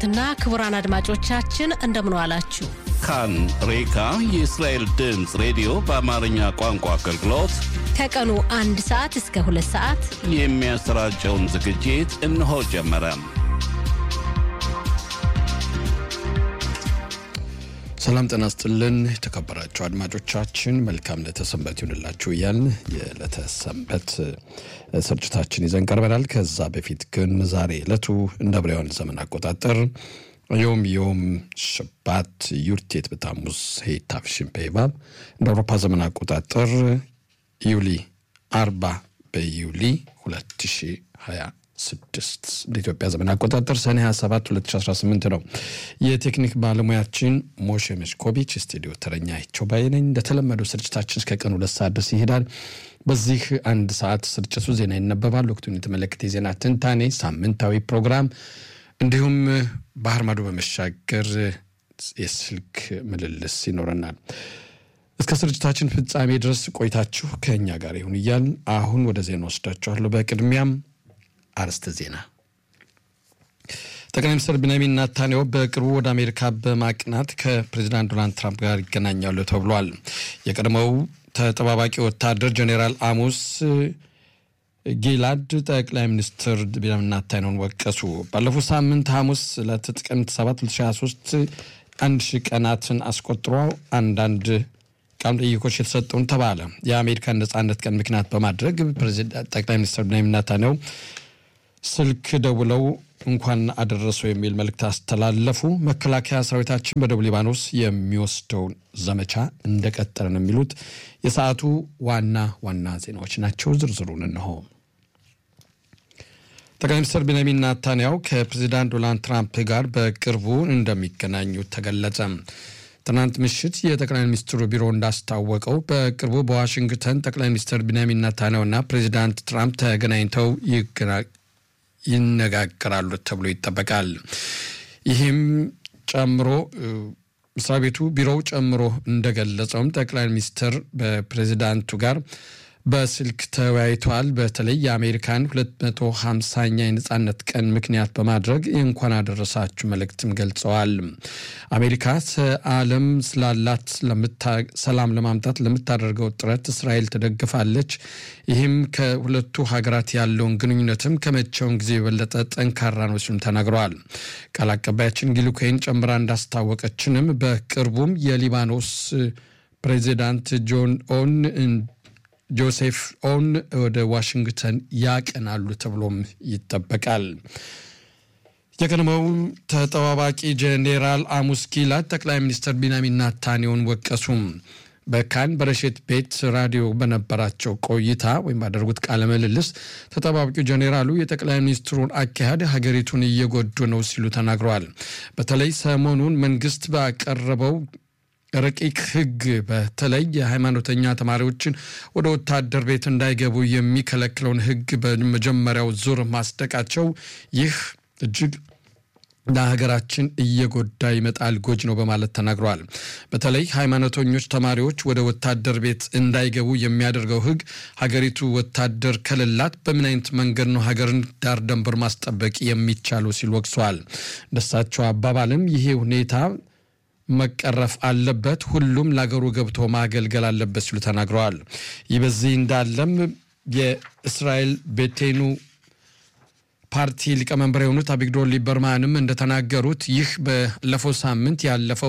ክቡራትና ክቡራን አድማጮቻችን እንደምን ዋላችሁ። ካን ሬካ የእስራኤል ድምፅ ሬዲዮ በአማርኛ ቋንቋ አገልግሎት ከቀኑ አንድ ሰዓት እስከ ሁለት ሰዓት የሚያሰራጨውን ዝግጅት እነሆ ጀመረ። ሰላም ጤና ይስጥልን የተከበራችሁ አድማጮቻችን፣ መልካም ለተሰንበት ይሁንላችሁ እያልን የለተሰንበት ስርጭታችን ይዘን ቀርበናል። ከዛ በፊት ግን ዛሬ ዕለቱ እንደ ዕብራውያን ዘመን አቆጣጠር ዮም ዮም ሽባት ዩርቴት በታሙዝ ሄታፍሽን ፔባብ እንደ አውሮፓ ዘመን አቆጣጠር ዩሊ አርባ በዩሊ 2020 ስድስት እንደ ኢትዮጵያ ዘመን አቆጣጠር ሰኔ 27 2018 ነው። የቴክኒክ ባለሙያችን ሞሼ መሽኮቢች፣ ስቱዲዮ ተረኛ ይቸው ባይ ነኝ። እንደተለመደው ስርጭታችን እስከ ቀን ሁለት ሰዓት ድረስ ይሄዳል። በዚህ አንድ ሰዓት ስርጭቱ ዜና ይነበባል። ወቅቱን የተመለከተ የዜና ትንታኔ፣ ሳምንታዊ ፕሮግራም እንዲሁም ባህር ማዶ በመሻገር የስልክ ምልልስ ይኖረናል። እስከ ስርጭታችን ፍጻሜ ድረስ ቆይታችሁ ከእኛ ጋር ይሁን እያል አሁን ወደ ዜና ወስዳችኋለሁ። በቅድሚያም አርዕስተ ዜና። ጠቅላይ ሚኒስትር ቤንያሚን ናታንያሁ በቅርቡ ወደ አሜሪካ በማቅናት ከፕሬዚዳንት ዶናልድ ትራምፕ ጋር ይገናኛሉ ተብሏል። የቀድሞው ተጠባባቂ ወታደር ጄኔራል አሞስ ጊላድ ጠቅላይ ሚኒስትር ቤንያሚን ናታንያሁን ወቀሱ። ባለፉት ሳምንት ሐሙስ ለጥቅምት 7 2023 አንድ ሺህ ቀናትን አስቆጥሮ አንዳንድ ቃለ መጠይቆች የተሰጠውን ተባለ። የአሜሪካን ነጻነት ቀን ምክንያት በማድረግ ጠቅላይ ሚኒስትር ቤንያሚን ናታንያሁ ስልክ ደውለው እንኳን አደረሰው የሚል መልእክት አስተላለፉ። መከላከያ ሰራዊታችን በደቡብ ሊባኖስ የሚወስደውን ዘመቻ እንደቀጠለ ነው የሚሉት የሰዓቱ ዋና ዋና ዜናዎች ናቸው። ዝርዝሩን እንሆ። ጠቅላይ ሚኒስትር ቤንያሚን ናታንያሁ ከፕሬዚዳንት ዶናልድ ትራምፕ ጋር በቅርቡ እንደሚገናኙ ተገለጸ። ትናንት ምሽት የጠቅላይ ሚኒስትሩ ቢሮ እንዳስታወቀው በቅርቡ በዋሽንግተን ጠቅላይ ሚኒስትር ቤንያሚን ናታንያሁና ፕሬዚዳንት ትራምፕ ተገናኝተው ይነጋገራሉ ተብሎ ይጠበቃል። ይህም ጨምሮ መስሪያ ቤቱ ቢሮው ጨምሮ እንደገለጸውም ጠቅላይ ሚኒስትር በፕሬዚዳንቱ ጋር በስልክ ተወያይተዋል። በተለይ የአሜሪካን 250ኛ የነጻነት ቀን ምክንያት በማድረግ እንኳን አደረሳችሁ መልእክትም ገልጸዋል። አሜሪካ ዓለም ስላላት ሰላም ለማምጣት ለምታደርገው ጥረት እስራኤል ትደግፋለች። ይህም ከሁለቱ ሀገራት ያለውን ግንኙነትም ከመቼውን ጊዜ የበለጠ ጠንካራ ነው ሲሉም ተናግረዋል። ቃል አቀባያችን ጊሉኮይን ጨምራ እንዳስታወቀችንም በቅርቡም የሊባኖስ ፕሬዚዳንት ጆን ኦን ጆሴፍ ኦን ወደ ዋሽንግተን ያቀናሉ ተብሎም ይጠበቃል። የቀድሞው ተጠባባቂ ጄኔራል አሙስ ጊላድ ጠቅላይ ሚኒስትር ቢንያሚን ናታንያሁን ወቀሱም። በካን በረሼት ቤት ራዲዮ በነበራቸው ቆይታ ወይም ባደረጉት ቃለ ምልልስ ተጠባባቂው ጄኔራሉ የጠቅላይ ሚኒስትሩን አካሄድ ሀገሪቱን እየጎዱ ነው ሲሉ ተናግረዋል። በተለይ ሰሞኑን መንግስት ባቀረበው ረቂቅ ሕግ በተለይ የሃይማኖተኛ ተማሪዎችን ወደ ወታደር ቤት እንዳይገቡ የሚከለክለውን ሕግ በመጀመሪያው ዙር ማስደቃቸው ይህ እጅግ ለሀገራችን እየጎዳ ይመጣል፣ ጎጅ ነው በማለት ተናግረዋል። በተለይ ሃይማኖተኞች ተማሪዎች ወደ ወታደር ቤት እንዳይገቡ የሚያደርገው ሕግ ሀገሪቱ ወታደር ከሌላት በምን አይነት መንገድ ነው ሀገርን ዳር ደንበር ማስጠበቅ የሚቻሉ ሲል ወቅሰዋል። እንደሳቸው አባባልም ይሄ ሁኔታ መቀረፍ አለበት፣ ሁሉም ለሀገሩ ገብቶ ማገልገል አለበት ሲሉ ተናግረዋል። ይህ በዚህ እንዳለም የእስራኤል ቤቴኑ ፓርቲ ሊቀመንበር የሆኑት አቢግዶር ሊበርማንም እንደተናገሩት ይህ ባለፈው ሳምንት ያለፈው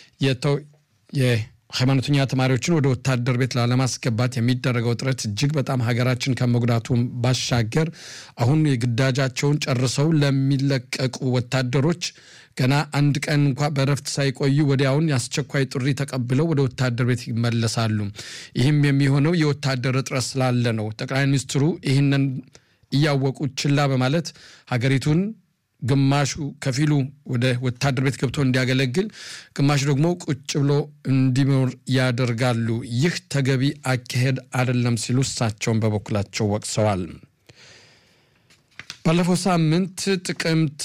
የሃይማኖተኛ ተማሪዎችን ወደ ወታደር ቤት ላለማስገባት የሚደረገው ጥረት እጅግ በጣም ሀገራችን ከመጉዳቱም ባሻገር አሁን የግዳጃቸውን ጨርሰው ለሚለቀቁ ወታደሮች ገና አንድ ቀን እንኳ በእረፍት ሳይቆዩ ወዲያውን የአስቸኳይ ጥሪ ተቀብለው ወደ ወታደር ቤት ይመለሳሉ። ይህም የሚሆነው የወታደር እጥረት ስላለ ነው። ጠቅላይ ሚኒስትሩ ይህንን እያወቁ ችላ በማለት ሀገሪቱን ግማሹ ከፊሉ ወደ ወታደር ቤት ገብቶ እንዲያገለግል፣ ግማሹ ደግሞ ቁጭ ብሎ እንዲኖር ያደርጋሉ። ይህ ተገቢ አካሄድ አይደለም ሲሉ እሳቸውን በበኩላቸው ወቅሰዋል። ባለፈው ሳምንት ጥቅምት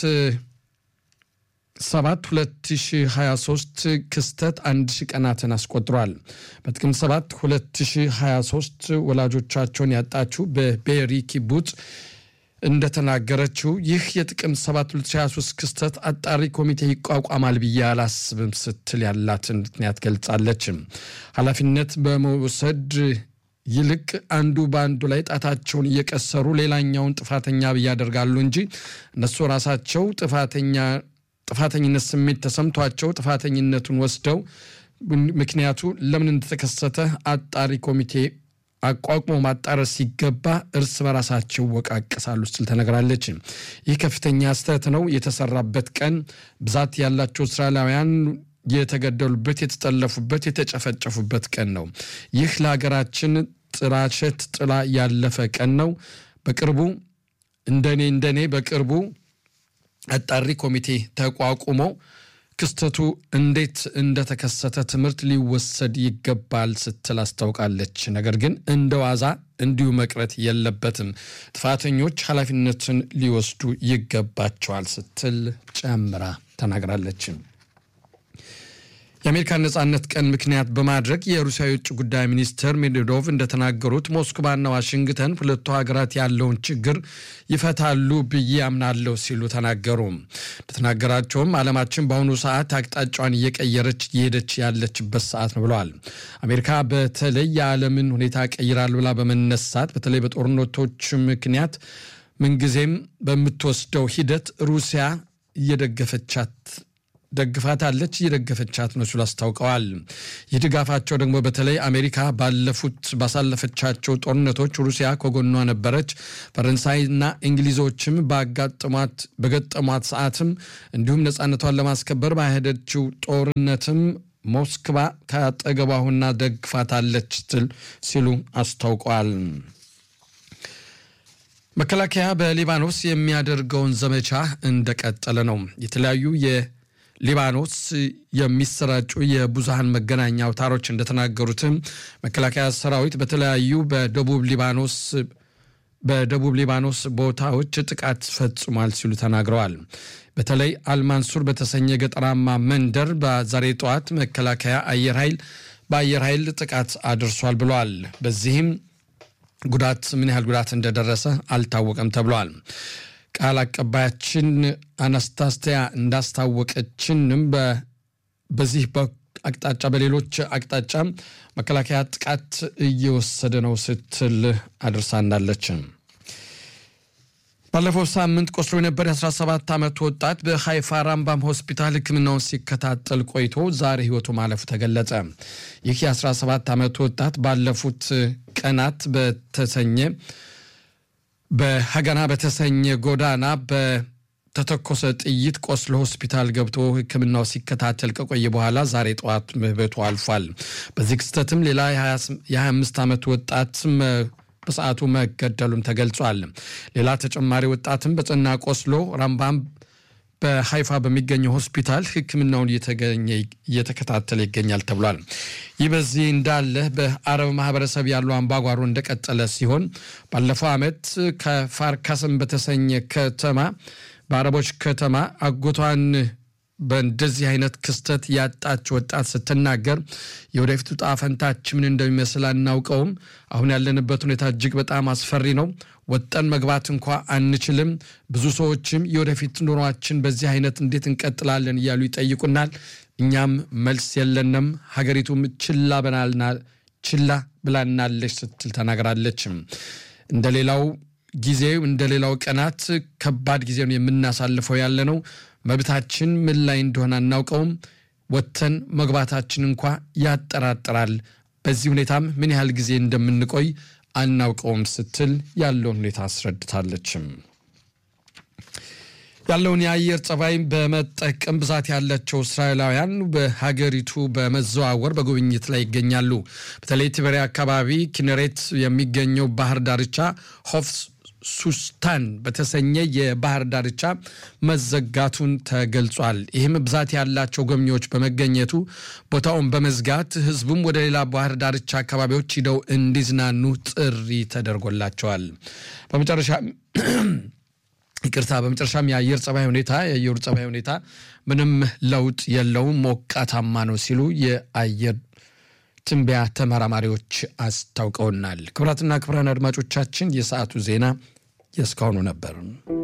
7 2023 ክስተት አንድ ሺህ ቀናትን አስቆጥሯል። በጥቅምት 7 2023 ወላጆቻቸውን ያጣችው በቤሪ ኪቡጽ እንደተናገረችው ይህ የጥቅምት 7 2023 ክስተት አጣሪ ኮሚቴ ይቋቋማል ብዬ አላስብም ስትል ያላትን ምክንያት ገልጻለች። ኃላፊነት በመውሰድ ይልቅ አንዱ በአንዱ ላይ ጣታቸውን እየቀሰሩ ሌላኛውን ጥፋተኛ ያደርጋሉ እንጂ እነሱ ራሳቸው ጥፋተኛ ጥፋተኝነት ስሜት ተሰምቷቸው ጥፋተኝነቱን ወስደው ምክንያቱ ለምን እንደተከሰተ አጣሪ ኮሚቴ አቋቁሞ ማጣረስ ሲገባ እርስ በራሳቸው ወቃቀሳሉ ስትል ተነግራለች። ይህ ከፍተኛ ስህተት ነው። የተሰራበት ቀን ብዛት ያላቸው እስራኤላውያን የተገደሉበት፣ የተጠለፉበት፣ የተጨፈጨፉበት ቀን ነው። ይህ ለሀገራችን ጥላሸት ጥላ ያለፈ ቀን ነው። በቅርቡ እንደኔ እንደኔ በቅርቡ አጣሪ ኮሚቴ ተቋቁሞ ክስተቱ እንዴት እንደተከሰተ ትምህርት ሊወሰድ ይገባል ስትል አስታውቃለች። ነገር ግን እንደ ዋዛ እንዲሁ መቅረት የለበትም፣ ጥፋተኞች ኃላፊነትን ሊወስዱ ይገባቸዋል ስትል ጨምራ ተናግራለች። የአሜሪካን ነጻነት ቀን ምክንያት በማድረግ የሩሲያ የውጭ ጉዳይ ሚኒስትር ሜድቬዶቭ እንደተናገሩት ሞስክቫና ዋሽንግተን ሁለቱ ሀገራት ያለውን ችግር ይፈታሉ ብዬ አምናለሁ ሲሉ ተናገሩ። እንደተናገራቸውም ዓለማችን በአሁኑ ሰዓት አቅጣጫዋን እየቀየረች እየሄደች ያለችበት ሰዓት ነው ብለዋል። አሜሪካ በተለይ የዓለምን ሁኔታ ቀይራል ብላ በመነሳት በተለይ በጦርነቶች ምክንያት ምንጊዜም በምትወስደው ሂደት ሩሲያ እየደገፈቻት ደግፋታለች እየደገፈቻት ነው ሲሉ አስታውቀዋል። ይህ ድጋፋቸው ደግሞ በተለይ አሜሪካ ባለፉት ባሳለፈቻቸው ጦርነቶች ሩሲያ ከጎኗ ነበረች። ፈረንሳይና እንግሊዞችም ባጋጥሟት በገጠሟት ሰዓትም እንዲሁም ነፃነቷን ለማስከበር ባሄደችው ጦርነትም ሞስክቫ ከአጠገቧ ሆና ደግፋታለች ሲሉ አስታውቀዋል። መከላከያ በሊባኖስ የሚያደርገውን ዘመቻ እንደቀጠለ ነው። የተለያዩ ሊባኖስ የሚሰራጩ የብዙሃን መገናኛ አውታሮች እንደተናገሩትም መከላከያ ሰራዊት በተለያዩ በደቡብ ሊባኖስ በደቡብ ሊባኖስ ቦታዎች ጥቃት ፈጽሟል ሲሉ ተናግረዋል። በተለይ አልማንሱር በተሰኘ ገጠራማ መንደር በዛሬ ጠዋት መከላከያ አየር ኃይል በአየር ኃይል ጥቃት አድርሷል ብለዋል። በዚህም ጉዳት ምን ያህል ጉዳት እንደደረሰ አልታወቀም ተብሏል። ቃል አቀባያችን አናስታስቲያ እንዳስታወቀችንም በዚህ አቅጣጫ በሌሎች አቅጣጫ መከላከያ ጥቃት እየወሰደ ነው ስትል አድርሳናለች። ባለፈው ሳምንት ቆስሎ የነበር የ17 ዓመት ወጣት በሃይፋ ራምባም ሆስፒታል ሕክምናውን ሲከታተል ቆይቶ ዛሬ ህይወቱ ማለፉ ተገለጸ። ይህ የ17 ዓመት ወጣት ባለፉት ቀናት በተሰኘ በሀገና በተሰኘ ጎዳና በተተኮሰ ጥይት ቆስሎ ሆስፒታል ገብቶ ሕክምናው ሲከታተል ከቆየ በኋላ ዛሬ ጠዋት ህይወቱ አልፏል። በዚህ ክስተትም ሌላ የ25 ዓመት ወጣት በሰዓቱ መገደሉም ተገልጿል። ሌላ ተጨማሪ ወጣትም በጽና ቆስሎ ራምባም በሀይፋ በሚገኘው ሆስፒታል ሕክምናውን እየተከታተለ ይገኛል ተብሏል። ይህ በዚህ እንዳለ በአረብ ማህበረሰብ ያለው አምባጓሮ እንደቀጠለ ሲሆን ባለፈው ዓመት ከፋርካስም በተሰኘ ከተማ በአረቦች ከተማ አጎቷን በእንደዚህ አይነት ክስተት ያጣች ወጣት ስትናገር የወደፊቱ ዕጣ ፈንታችን ምን እንደሚመስል አናውቀውም። አሁን ያለንበት ሁኔታ እጅግ በጣም አስፈሪ ነው። ወጠን መግባት እንኳ አንችልም። ብዙ ሰዎችም የወደፊት ኑሯችን በዚህ አይነት እንዴት እንቀጥላለን እያሉ ይጠይቁናል። እኛም መልስ የለንም። ሀገሪቱም ችላ ችላ ብላናለች ስትል ተናግራለች። እንደ ሌላው ጊዜ እንደ ሌላው ቀናት ከባድ ጊዜ ነው የምናሳልፈው ያለ ነው። መብታችን ምን ላይ እንደሆነ አናውቀውም። ወጥተን መግባታችን እንኳ ያጠራጥራል። በዚህ ሁኔታም ምን ያህል ጊዜ እንደምንቆይ አናውቀውም ስትል ያለውን ሁኔታ አስረድታለችም። ያለውን የአየር ጸባይ በመጠቀም ብዛት ያላቸው እስራኤላውያን በሀገሪቱ በመዘዋወር በጉብኝት ላይ ይገኛሉ። በተለይ ትበሪያ አካባቢ ኪነሬት የሚገኘው ባህር ዳርቻ ሆፍ ሱስታን በተሰኘ የባህር ዳርቻ መዘጋቱን ተገልጿል። ይህም ብዛት ያላቸው ጎብኚዎች በመገኘቱ ቦታውን በመዝጋት ሕዝቡም ወደ ሌላ ባህር ዳርቻ አካባቢዎች ሂደው እንዲዝናኑ ጥሪ ተደርጎላቸዋል። በመጨረሻ ይቅርታ፣ በመጨረሻም የአየር ጸባይ ሁኔታ የአየሩ ጸባይ ሁኔታ ምንም ለውጥ የለውም፣ ሞቃታማ ነው ሲሉ የአየር ትንበያ ተመራማሪዎች አስታውቀውናል። ክቡራትና ክቡራን አድማጮቻችን የሰዓቱ ዜና የእስካሁኑ ነበር።